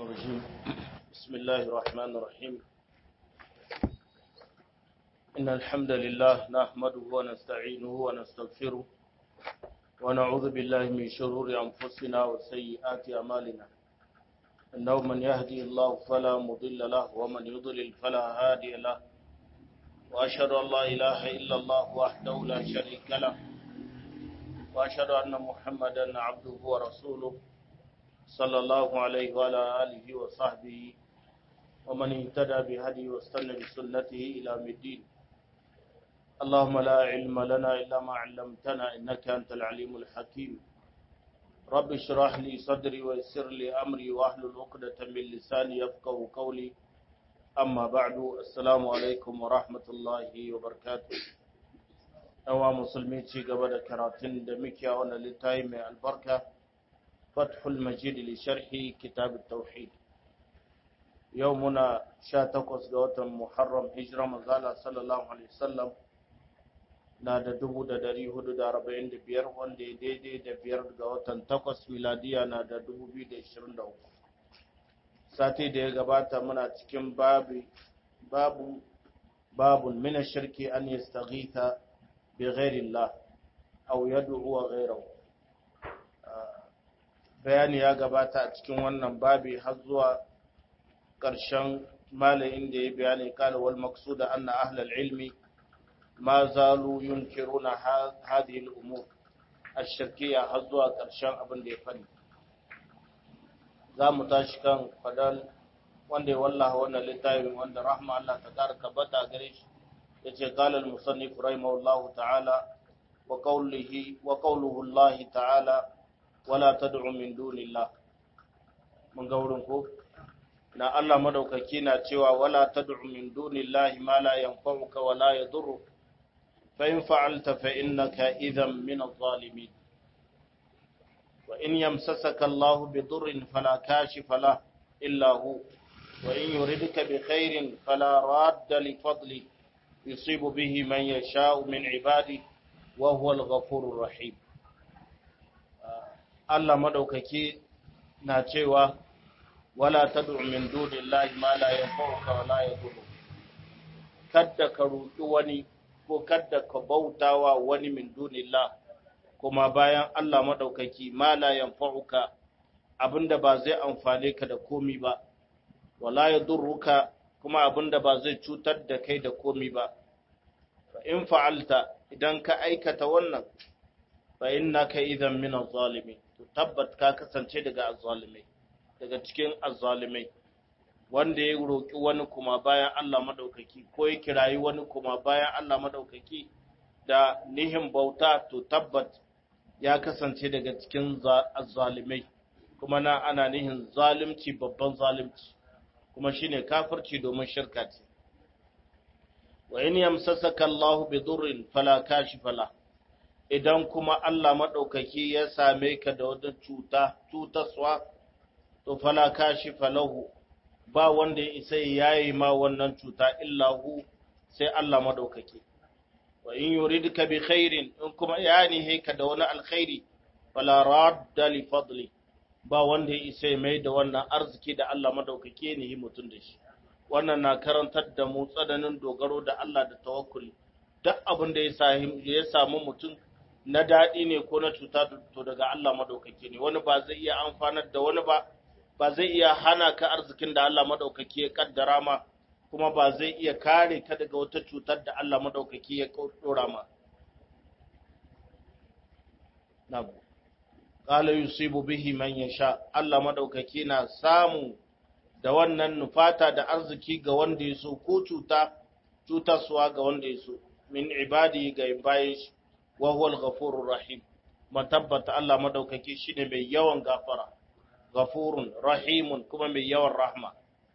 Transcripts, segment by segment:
الرجيم بسم الله الرحمن الرحيم إن الحمد لله نحمده ونستعينه ونستغفره ونعوذ بالله من شرور أنفسنا وسيئات أمالنا إنه من يهدي الله فلا مضل له ومن يضلل فلا هادي له وأشهد أن لا إله إلا الله وحده لا شريك له وأشهد أن محمدا عبده ورسوله صلى الله عليه وعلى آله وصحبه ومن اهتدى بهدي واستنى بسنته إلى الدين اللهم لا علم لنا إلا ما علمتنا إنك أنت العليم الحكيم رب اشرح لي صدري ويسر لي أمري واحلل عقدة من لساني يفقه قولي أما بعد السلام عليكم ورحمة الله وبركاته أوا مسلمين ci gaba da karatun da muke a wannan littafi mai albarka فتح المجيد لشرح كتاب التوحيد يومنا شاتقوس غوتم محرم هجرة مزالة صلى الله عليه وسلم na da dubu da dari hudu da arba'in da biyar wanda ya daidai da biyar ga watan takwas miladiya na da dubu biyu da ishirin da uku sati da ya gabata muna cikin babu babu babun mina shirki an yastaghitha bi ghairillah aw yad'u ghayrahu bayani ya gabata a cikin wannan babi har zuwa ƙarshen malayin da ya bayani kala wal maqsuda anna ahlal ilmi ma zalu yunkiruna hadhihi al umur ash-shirkiyya har zuwa ƙarshen abin da ya fani za mu tashi kan fadal wanda ya wallaha wannan littafin wanda rahma Allah ta kara tabbata gare shi yace qala al musannif rahimahullahu ta'ala wa qawlihi wa qawluhu Allah ta'ala wala tad'u min dunillah mun ga wurin ko na Allah madaukaki na cewa wala tad'u min dunillahi ma la yanfa'uka wala yadurru fa in fa'alta fa innaka idhan min adh-dhalimin wa in yamsasaka Allah bi durrin fala kashifa lahu illa hu wa in yuridka bi khairin fala radda li fadli yusibu bihi man yasha'u min ibadihi wa huwa al-ghafurur rahim Allah madaukaki na cewa wala tad'u min dunillahi ma la yanfa'uka wa la yadurru kadda ka roki wani ko kadda ka bautawa wani min dunillah kuma bayan Allah madaukaki ma la yanfa'uka abinda ba zai amfane ka da komi ba wala yadurruka kuma abinda ba zai cutar da kai da komi ba fa in fa'alta idan ka aikata wannan fa innaka idan min adh-dhalimin to tabbat ka kasance daga azzalimai daga cikin azzalimai wanda ya roki wani kuma bayan Allah madaukaki ko ya kirayi wani kuma bayan Allah madaukaki da nihin bauta to tabbat ya kasance daga cikin azzalimai kuma na ana nihin zalimci babban zalimci kuma shine kafirci domin shirka ce wa in yamsasaka Allahu bi durrin fala kashifa lahu idan kuma Allah maɗaukaki ya same ka da wata cuta, cutaswa, to fala kashi falahu ba wanda ya isa ya yi ma wannan cuta illahu sai Allah maɗaukaki. Wa in yuridka bi khairin in kuma ya nihe ka da wani alkhairi, fala radda li fadli ba wanda ya isa mai da wannan arziki da Allah maɗaukaki ne mutum da shi. Wannan na karantar da mu tsananin dogaro da Allah da tawakkuli. Duk abin da ya samu mutum na daɗi ne ko na cuta to daga Allah madaukake ne wani ba zai iya amfanar da wani ba ba zai iya hana ka arzikin da Allah madaukake ya kaddara ma kuma ba zai iya kare ka daga wata cutar da Allah madaukake ya dora ma nabu qala yusibu bihi man yasha Allah madaukake na samu da wannan nufata da arziki ga wanda ya so ko cuta cutarsuwa ga wanda ya so min ibadi ga bayan shi wa huwa al-ghafurur rahim matabbata Allah madaukaki shine mai yawan gafara ghafurun rahimun kuma mai yawan rahma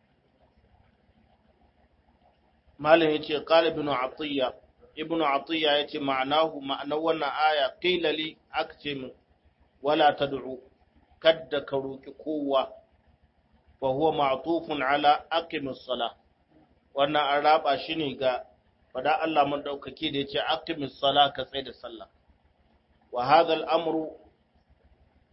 malam yace qala ibn atiya ibn atiya yace ma'anahu ma'anar wannan aya qila li aktim wala tad'u kadda ka roki kowa fa huwa ma'tufun ala aqimus salah wannan an raba shi ne ga fada Allah mun daukake da yace aqimis sala ka tsaya da sallah wa hadha al-amru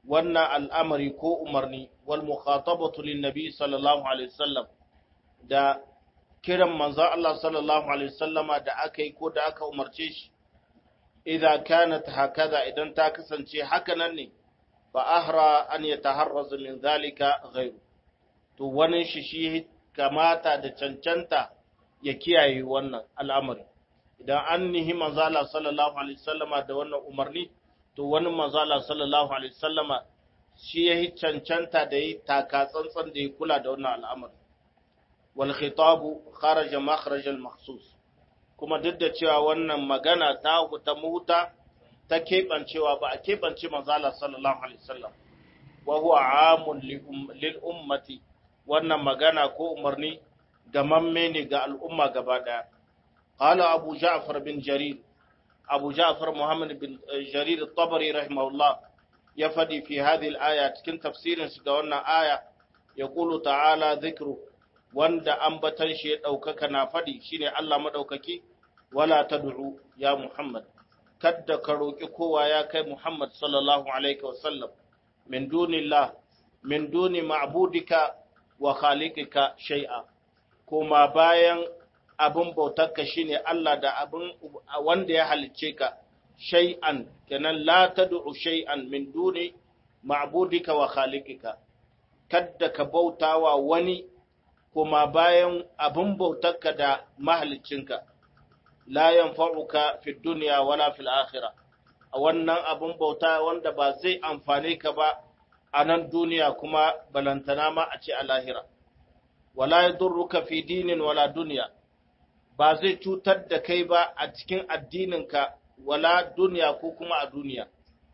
wannan al'amari ko umarni wal mukhatabatu lin nabi sallallahu alaihi wasallam da kiran manzon Allah sallallahu alaihi wasallama da aka yi ko da aka umarce shi idza kanat hakaza idan ta kasance haka nan ne fa ahra an yataharraz min zalika ghayru to wani shi shi kamata da cancanta ya kiyaye wannan al'amari idan an nihi manzala sallallahu alaihi wasallama da wannan umarni to wani manzala sallallahu alaihi wasallama shi ya yi cancanta da yi taka tsantsan da ya kula da wannan al'amari wal khitabu kharaja makharaj al makhsus kuma duk da cewa wannan magana ta ta muta ta kebancewa ba a kebance manzala sallallahu alaihi wasallam wa huwa amun lil ummati wannan magana ko umarni gamamme ne ga al'umma gaba daya qala abu ja'far bin jarir abu ja'far muhammad bin jarir at-tabari rahimahullah ya fadi fi hadhihi al-aya cikin tafsirin shi ga wannan aya ya qulu ta'ala dhikru wanda ambatan shi ya daukaka na fadi shine Allah madaukaki wala tad'u ya muhammad kadda ka roki kowa ya kai muhammad sallallahu alaihi wasallam min dunillah min duni ma'budika wa khaliqika shay'a kuma bayan abin bautarka shine Allah da abin wanda ya halicce ka shay'an kenan la tad'u shay'an min duni ma'budika wa khaliqika kadda ka bautawa wani kuma bayan abin bautarka da mahaliccinka la yanfa'uka fi dunya wala fil akhirah a wannan abin bauta wanda ba zai amfane ka ba a nan duniya kuma balantana ma a ce a lahira wala yadurruka fi dinin wala duniya ba zai cutar da kai ba a cikin addininka wala duniya ko kuma a duniya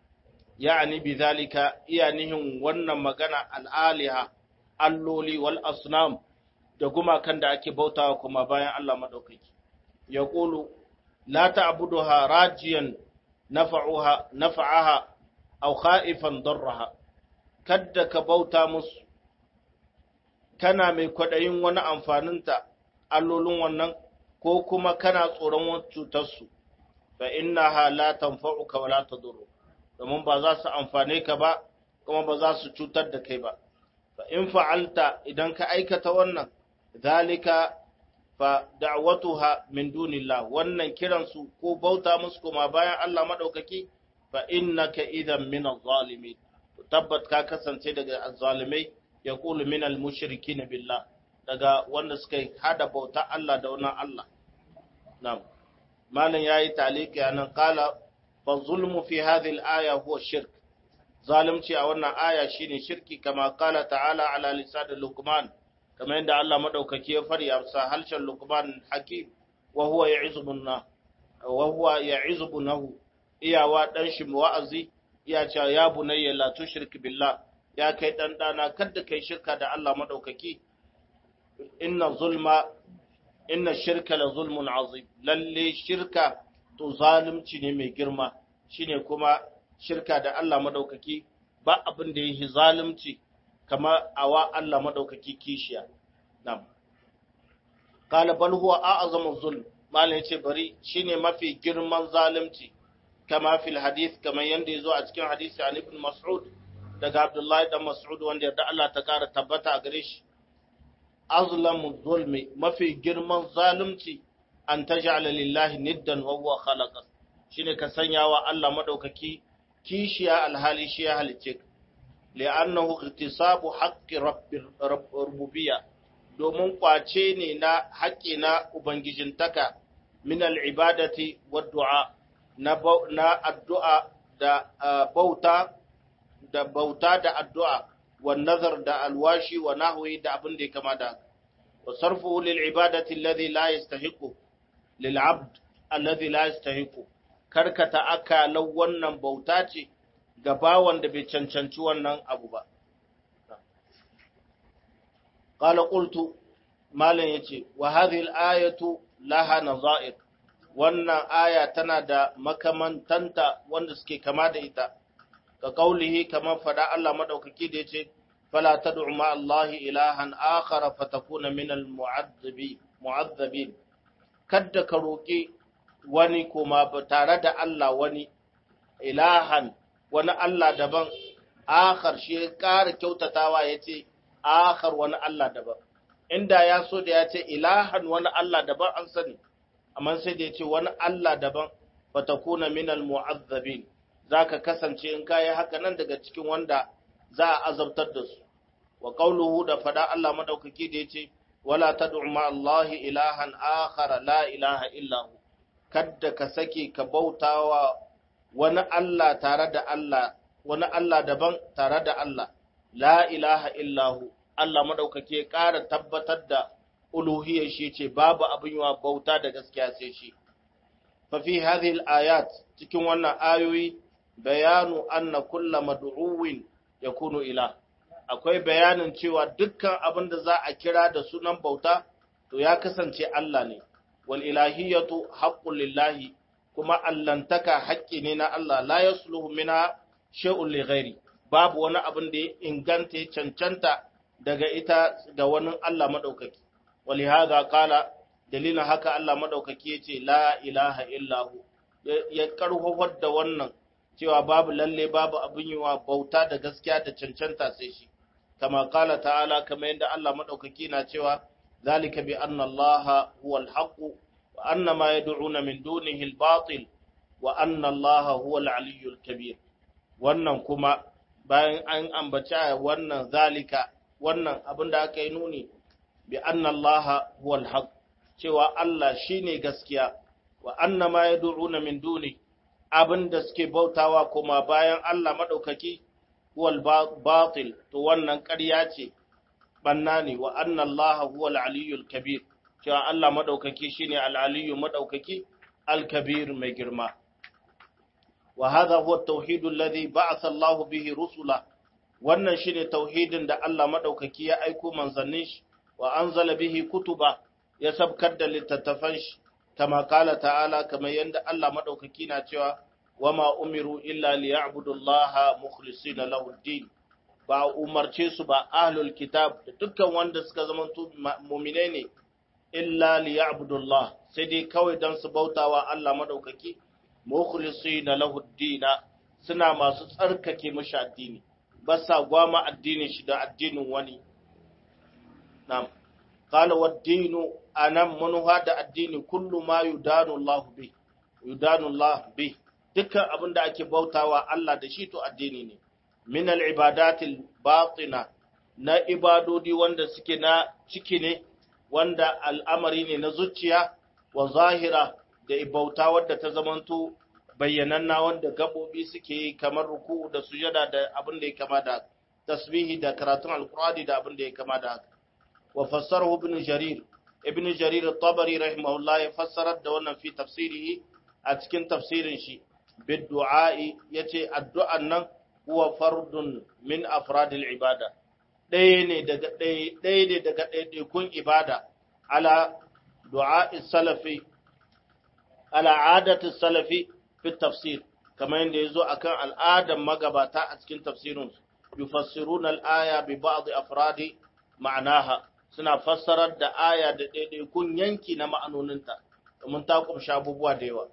ya'ani bi zalika iya nihin wannan magana al'aliha alloli wal asnam da gumakan da ake bautawa kuma bayan Allah madaukaki ya qulu la ta'buduha rajiyan nafa'uha nafa'aha aw khaifan darraha kadda ka bauta musu kana mai kwadayin wani amfaninta allolin wannan ko kuma kana tsoron wani cutarsu fa innaha la tanfa'uka wa la tadurru domin ba za su amfane ka ba kuma ba za su cutar da kai ba fa in fa'alta idan ka aikata wannan zalika fa da'watuha min dunillah wannan kiran su ko bauta musu kuma bayan Allah madaukaki fa innaka idan min az-zalimin tabbat ka kasance daga az-zalimai yaqulu min al-mushrikin billah daga wanda suka hada bauta Allah da wannan Allah na'am malam yayi taliki anan qala fa zulmu fi hadhihi al-aya huwa shirk zalimci a wannan aya shine shirki kama qala ta'ala ala lisan luqman kama yadda Allah madaukaki ya fari a halshen luqman hakim wa huwa ya'izubuna wa huwa ya'izubunahu iyawa dan shi wa'azi iya cewa ya bunayya la tushrik billah ya kai dan dana kada kai shirka da Allah madaukaki inna zulma inna shirka la zulmun azim lalle shirka to zalunci ne mai girma shine kuma shirka da Allah madaukaki ba abin da yake zalunci kama awa Allah madaukaki kishiya nam qala bal huwa a'zamu zulm malai yace bari shine mafi girman zalunci kama fil hadith kamar yanda yazo a cikin hadisi an ibn mas'ud daga abdullahi dan mas'ud wanda yarda Allah ta kara tabbata a gare shi azlamu zulmi mafi girman zalunci an taj'ala lillahi niddan wa huwa khalaqa shine ka sanya wa Allah madaukaki kishiya alhali shi ya halice ka li'annahu ihtisabu haqqi rabbir rububiyya domin kwace ne na haƙƙi na ubangijintaka min al'ibadati wa du'a na addu'a da bauta da bauta da addu'a wa nazar da alwashi wa nahwi da abin da ya kama da wa sarfu lil ibadati alladhi la yastahiqu lil abd alladhi la yastahiqu karkata akalan wannan bauta ce ga bawan da bai cancanci wannan abu ba qala qultu malan yace wa hadhihi al-ayatu laha nazair wannan aya tana da makamantanta wanda suke kama da ita ka kaulihi kamar fada Allah madaukaki da yace fala tad'u ma Allah ilahan akhar fatakuna min al-mu'adhdhibi mu'adhdhabin kadda ka roki wani kuma tare da Allah wani ilahan wani Allah daban akhar shi ya ƙara kyautatawa ya ce akhar wani Allah daban inda ya so da ya ce ilahan wani Allah daban an sani amma sai da ya ce wani Allah daban fatakuna minal mu'azzabin zaka kasance in kai haka nan daga cikin wanda za a azabtar da su wa qawluhu da fada Allah madaukaki da yace wala tad'u ma Allah ilahan akhar la ilaha illa hu kadda ka sake ka bautawa wani Allah tare da Allah wani Allah daban tare da Allah la ilaha illa hu Allah madaukaki ya ƙara tabbatar da uluhiyar shi ce babu abin yawa bauta da gaskiya sai shi fa fi hadhihi al-ayat cikin wannan ayoyi bayanu anna kullu mad'uwin yakunu ilah akwai bayanin cewa dukkan abin da za a kira da sunan bauta to ya kasance Allah ne wal ilahiyatu haqqun lillahi kuma allantaka haƙƙi ne na Allah la yasluhu minha shay'un li ghairi babu wani abin da ya inganta ya cancanta daga ita ga wani Allah madaukaki walihaza qala dalilin haka Allah madaukaki yace la ilaha illahu ya karhofar da wannan cewa babu lalle babu abin yiwa bauta da gaskiya da cancanta sai shi kama kala ta'ala kama yadda Allah madaukaki na cewa zalika bi anna Allah huwal haqq wa anna ma yad'una min dunihi al-batil wa anna Allah huwal aliyyul kabir wannan kuma bayan an ambaci wannan zalika wannan abin da aka yi nuni bi anna Allah huwal haqq cewa Allah shine gaskiya wa anna ma yad'una min dunihi abin da suke bautawa kuma bayan Allah maɗaukaki huwal batil to wannan ƙarya ce banna ne wa anna Allah huwal aliyyul kabir cewa Allah maɗaukaki shine al-aliyyu maɗaukaki al-kabir mai girma wa hadha huwa at-tauhid alladhi ba'atha Allah bihi rusula wannan shine tauhidin da Allah maɗaukaki ya aiko manzannin shi wa anzala bihi kutuba ya sabkar da littattafan shi kama kala ta'ala kamar yadda Allah madaukaki na cewa wama umiru illa liya'budu Allah mukhlisina lahu din ba umarce su ba ahlul kitab da dukkan wanda suka zama mu'mine ne illa liya'budu Allah sai dai kawai dan su bautawa Allah madaukaki mukhlisina lahu din suna masu tsarkake mishi addini ba sa gwama addinin shi da addinin wani na'am قال والدين أنا من هذا الدين كل ما يدان الله به يدان الله به dukkan abin da ake bautawa Allah da shi to addini ne min al-ibadatil batina na ibadodi wanda suke na ciki ne wanda al'amari ne na zuciya wa zahira da ibauta wadda ta zamanto bayyananna wanda gabobi suke yi kamar ruku da sujada da abin da ya kama da tasbihi da karatun alqur'ani da abin da ya kama da haka وفسره ابن جرير ابن جرير الطبري رحمه الله يفسر ده في تفسيره أتكن تفسير شي بالدعاء يتي الدعاء نن هو فرد من أفراد العبادة ɗaya ne daga ɗaya ne daga ɗaiɗaikun ibada ala du'a salafi ala adatin salafi fi tafsir kamar yadda ya zo akan al'adar magabata a cikin tafsirin yufassiruna al-aya bi ba'd afradi ma'anaha suna fassarar da aya da ɗaiɗaikun yanki na ma'anoninta domin ta kumsha abubuwa da yawa.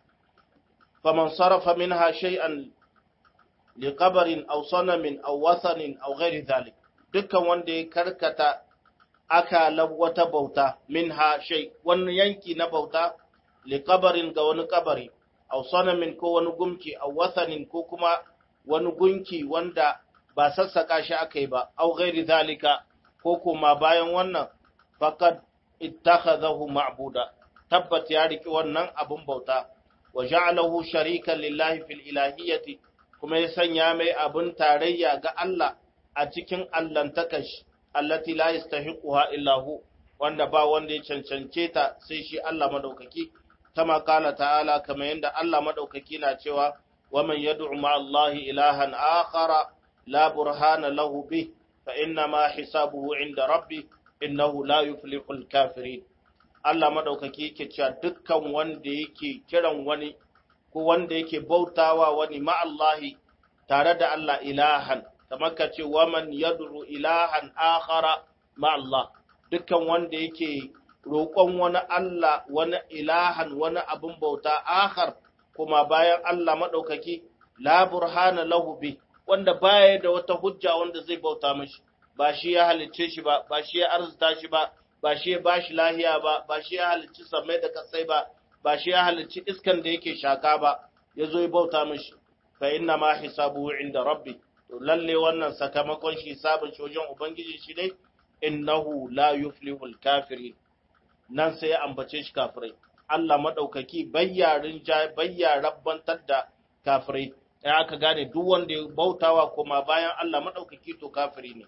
Faman sarrafa min ha shay'an li qabarin aw sanamin aw wasanin aw ghairi dhalik dukkan wanda ya karkata akalan wata bauta min ha shay wani yanki na bauta li qabarin ga wani kabari aw sanamin ko wani gumki aw wasanin ko kuma wani gunki wanda ba sassaka shi aka yi ba aw ghairi dhalika ko kuma bayan wannan faqad ittakhadhahu ma'buda tabbat ya riki wannan abun bauta wa ja'alahu sharikan lillahi fil ilahiyyati kuma ya sanya mai abun tarayya ga Allah a cikin allantakash allati la yastahiquha illa hu wanda ba wanda ya cancance ta sai shi Allah madaukaki kama kala ta'ala kamar yanda Allah madaukaki na cewa wa man yad'u ma Allah ilahan akhara la burhana lahu bih فإنما حسابه عند ربي إنه لا يفلح الكافرين Allah madaukaki yake cewa dukkan wanda yake kiran wani ko wanda yake bautawa wani ma'allahi tare da Allah ilahan kamar ka ce waman yad'u ilahan akhara ma'allah dukkan wanda yake roƙon wani Allah wani ilahan wani abin bauta akhar kuma bayan Allah madaukaki la burhana lahu bi wanda baya da wata hujja wanda zai bauta mashi ba shi ya halicce shi ba ba shi ya arzuta shi ba ba shi ya bashi lahiya ba ba shi ya halicci samai da kasai ba ba shi ya halicci iskan da yake shaka ba ya zo ya bauta mashi fa inna ma hisabuhu inda rabbi to lalle wannan sakamakon shi hisabin shi wajen ubangiji shi ne innahu la yuflihul kafirin nan sai ya ambace shi kafirai Allah madaukaki bayyarin bayya rabbantar da kafirai ya aka gane duk wanda ya bautawa kuma bayan Allah madaukaki to kafiri ne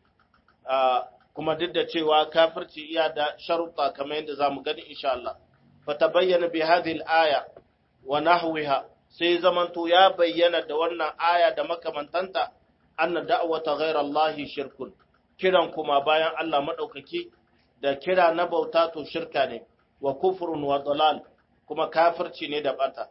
kuma duk da cewa kafirci iya da sharuɗa kamar yadda zamu gani insha Allah fatabayyana bi hadhihi al-aya wa nahwiha sai zamanto ya bayyana da wannan aya da makamantanta anna da'wata ghayra Allah shirkun kiran kuma bayan Allah madaukaki da kira na bauta to shirka ne wa kufrun wa dalal kuma kafirci ne da bata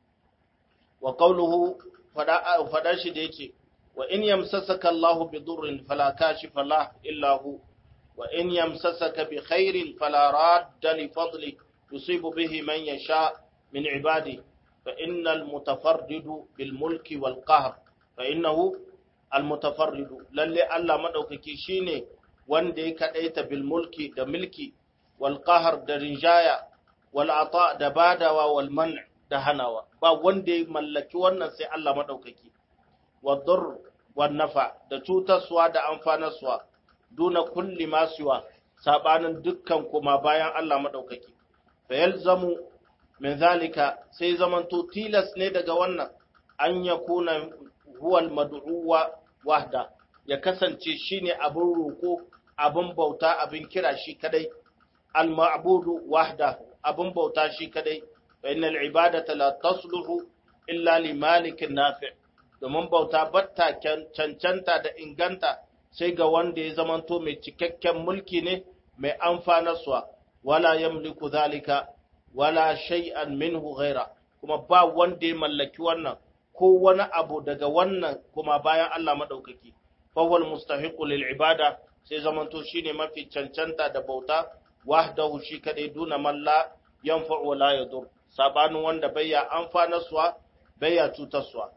wa qawluhu fada fada shi da yake wa in yamsasaka Allah bi durrin fala kashifa lah illa hu wa in yamsasaka bi khairin fala radda li fadli yusibu bihi man yasha min ibadihi فإن المتفرد بالملك والقهر فإنه المتفرد للي الله مدوكي شيني wanda ya kaɗaita bil mulki da milki wal qahar da rinjaya wal ata da badawa wal man da hanawa ba wanda ya mallaki wannan sai Allah madaukaki wa dur wan nafa da cutarsuwa da amfanarsuwa duna kulli ma siwa sabanin dukkan kuma bayan Allah madaukaki fa yalzamu min zalika sai zamanto tilas ne daga wannan an ya kuna huwal mad'uwa wahda ya kasance shine abin roko abin bauta abin kira shi kadai al ma'budu wahda abin bauta shi kadai fa innal ibadata la tasluhu illa li malikin nafi' domin bauta batta cancanta da inganta sai ga wanda ya zamanto mai cikakken mulki ne mai amfanarwa wala yamliku zalika wala shay'an minhu ghaira kuma ba wanda ya mallaki wannan ko wani abu daga wannan kuma bayan Allah madaukaki fa wal mustahiqu lil ibada sai zamanto shine mafi cancanta da bauta wahdahu shi kadai duna man la yanfa'u wala yadur sabanin wanda bayya amfanarsuwa bayya cutarsuwa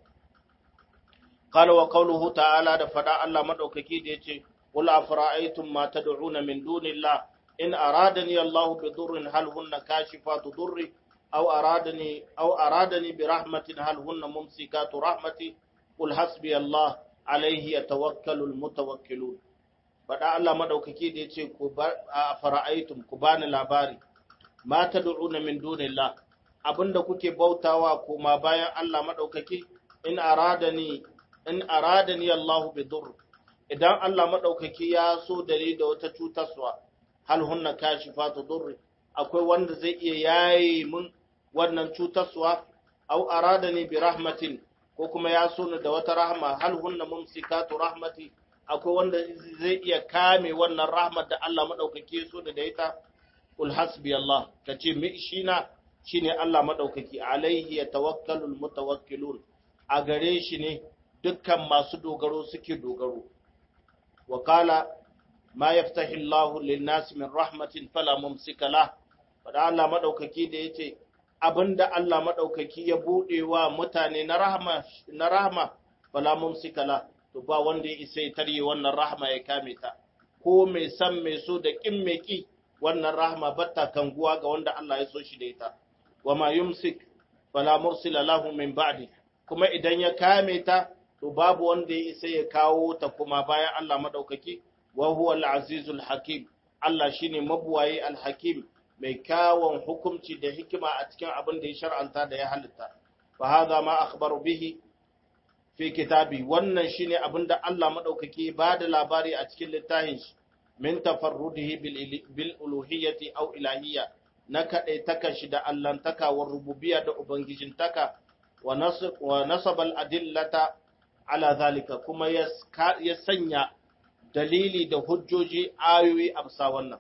qala wa qawluhu ta'ala da fada Allah madaukaki da yace qul afara'aytum ma tad'una min dunillah in aradani Allah bi durrin hal hunna kashifatu durri aw aradani aw aradani bi rahmatin hal hunna mumsikatu rahmati qul hasbi Allah alayhi yatawakkalu almutawakkilun fada Allah madaukaki da yace ku fara'aytum ku bani labari ma tad'una min dunillah abinda kuke bautawa kuma bayan Allah madaukaki in aradani in aradani Allah bi durr idan Allah madaukaki ya so dare da wata cutarwa hal hunna kashifatu durri akwai wanda zai iya yaye mun wannan cutarwa aw aradani bi rahmatin ko kuma ya so ni da wata rahma hal hunna mumsikatu rahmati akwai wanda zai iya kame wannan rahmat da Allah madaukake so da ita kul hasbi Allah kace mi shina shine Allah madaukaki alaihi yatawakkalul mutawakkilun a gare shi ne dukkan masu dogaro suke dogaro wa qala ma yaftahi Allahu lin-nasi min rahmatin fala mumsika lah fada Allah madaukaki da yace abinda Allah madaukaki ya bude wa mutane na rahma na rahma fala mumsika lah to ba wanda ya isa ya tarye wannan rahma ya kame ta ko mai san mai so da kin mai ki wannan rahma batta kanguwa ga wanda Allah ya so shi da ita wa ma yumsik fala mursila lahu min ba'di kuma idan ya kame ta to babu wanda ya isa ya kawo ta kuma bayan Allah madaukaki wa huwa al-azizul hakim Allah shine mabuwayi al-hakim mai kawon hukunci da hikima a cikin abin da ya shar'anta da ya halitta fa hadha ma akhbaru bihi fi kitabi wannan shine abin da Allah madaukaki ba da labari a cikin littafin shi min tafarrudihi bil uluhiyyati aw ilahiyya na kaɗai taka shi da allantaka wa rububiyya da ubangijintaka wa nasabal adillata ala zalika kuma ya sanya dalili da hujjoji ayoyi a bisa wannan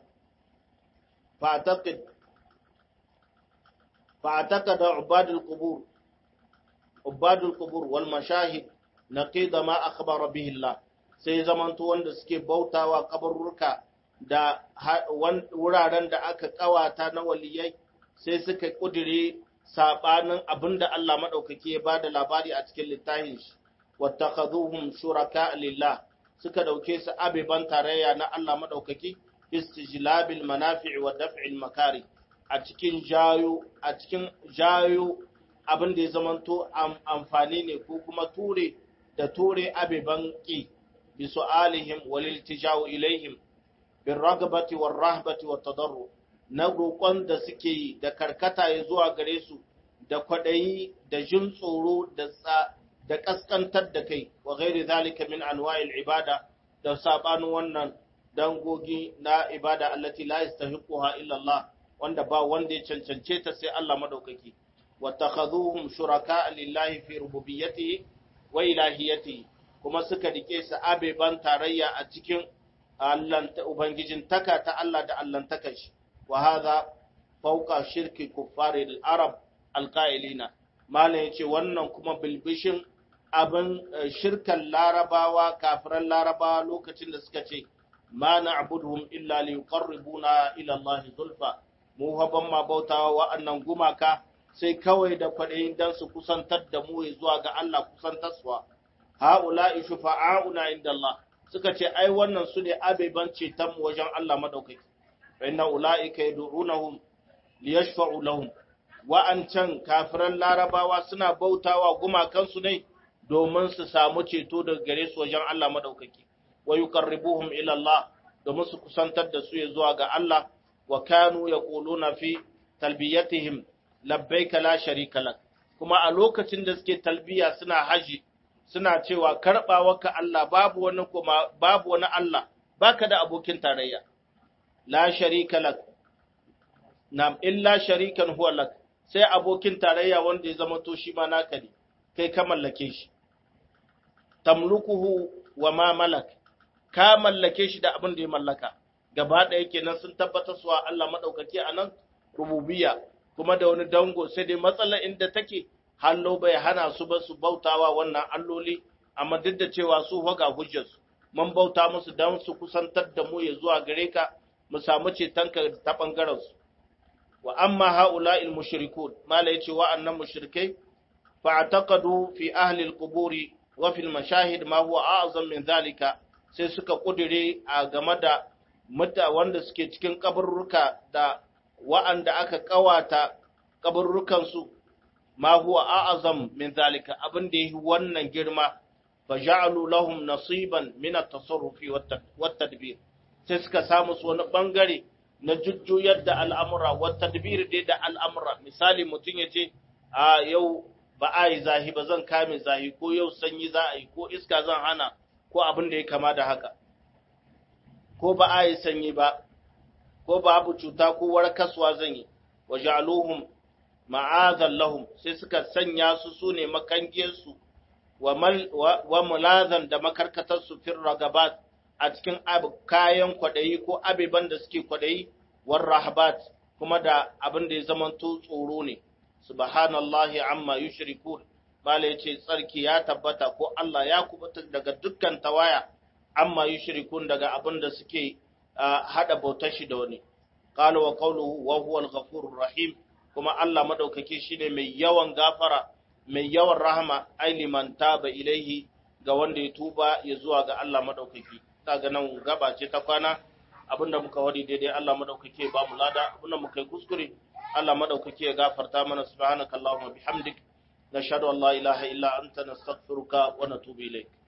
fa'ataka da ubadul qubur ubadul qubur wal mashahid naqida ma akhbara bihi Allah sai zamanto wanda suke bautawa kabarurka da wuraren da aka kawata na waliyai sai suka kudire sabanin abinda Allah madaukaki ya bada labari a cikin littafin shi wattakhaduhum shuraka lillah suka dauke su abiban tarayya na Allah madaukaki istijlabil manafi'i wa daf'il makari a cikin jayo a cikin jayo abin da ya zamanto amfani ne ko kuma ture da ture abiban ki bi su'alihim wal iltija'u ilaihim bin ragabati war rahbati wat tadarru na roƙon da suke yi da karkata ya zuwa gare su da kwaɗayi da jin tsoro da da kaskantar da kai wa ghairi zalika min anwa'il ibada da sabanin wannan dangogi na ibada allati la yastahiquha illa Allah wanda ba wanda ya cancance ta sai Allah madaukaki wa takhadhuhum shuraka lillahi fi rububiyyatihi wa ilahiyatihi kuma suka rike su abeban tarayya a cikin Allah ubangijin taka ta Allah da Allah taka shi wa hadha fawqa shirki kuffari al-arab al-qailina malam yace wannan kuma bilbishin abin shirkan larabawa kafiran larabawa lokacin da suka ce ma na'buduhum illa li yuqarribuna ila Allah zulfa mu haban ma bautawa wa'annan gumaka sai kawai da kwaɗayin dan su kusantar da mu zuwa ga Allah kusantarsuwa ha'ula'i shufa'auna inda Allah suka ce ai wannan su ne abeban ceton mu wajen Allah madaukaki fa inna ula'ika yad'unahum liyashfa'u lahum wa'ancan kafiran larabawa suna bautawa gumakansu ne domin su samu ceto daga gare su wajen Allah madaukaki wa yuqarribuhum ila Allah domin su kusantar da su zuwa ga Allah wa kanu yaquluna fi talbiyatihim labbaika la sharika lak kuma a lokacin da suke talbiya suna haji suna cewa karbawarka Allah babu wani kuma babu wani Allah baka da abokin tarayya la sharika lak nam illa sharikan huwa lak sai abokin tarayya wanda ya zama to shi ma naka ne kai ka mallake shi tamlukuhu wa ma malak ka mallake shi da abin da ya mallaka gaba ɗaya kenan sun tabbatar suwa Allah madaukaki a nan rububiyya kuma da wani dango sai dai matsalar inda take hallo bai hana su ba su bautawa wannan alloli amma duk da cewa su faga hujjar su mun bauta musu dan su kusantar da mu ya zuwa gare ka mu samu cetonka ta bangaren su wa amma haula'il mushrikun mala yace wa'annan mushrikai fa'taqadu fi ahli al-quburi wa fil mashahid ma huwa a'zam min zalika sai suka kudire a game da muta wanda suke cikin kaburruka da wa'anda aka kawata kaburrukan su ma huwa a'zam min zalika abin da yake wannan girma fa ja'alu lahum nasiban min at-tasarrufi wat tadbir sai suka samu su wani bangare na jujjuyar da al'amura wata tadbir dai da al'amura misali mutum ya ce a yau ba a yi zahi ba zan kame zahi ko yau sanyi za a yi ko iska zan hana ko abin da ya kama da haka ko ba a yi sanyi ba ko babu cuta ko warkaswa zan yi wa ja'aluhum ma'azan lahum sai suka sanya su su ne makangiyarsu wa mulazan da makarkatarsu fir ragabat a cikin kayan kwaɗayi ko abiban da suke kwaɗayi war rahabat kuma da abin da ya zamanto tsoro ne subhanallahi amma yushrikun bala yace tsarki ya tabbata ko Allah ya kubuta daga dukkan tawaya amma yushrikun daga abin da suke hada bautar shi da wani qala wa qawluhu wa huwa al-ghafurur rahim kuma Allah madaukake shine mai yawan gafara mai yawan rahama ai liman taba ilaihi ga wanda ya tuba ya zuwa ga Allah madaukake ga nan gaba ce ta kwana abinda muka wadi daidai Allah madaukake ba mu lada abinda muka yi kuskure Allah madaukake ya gafarta mana subhanakallahumma bihamdik nashhadu an la ilaha illa anta nastaghfiruka wa natubu ilayk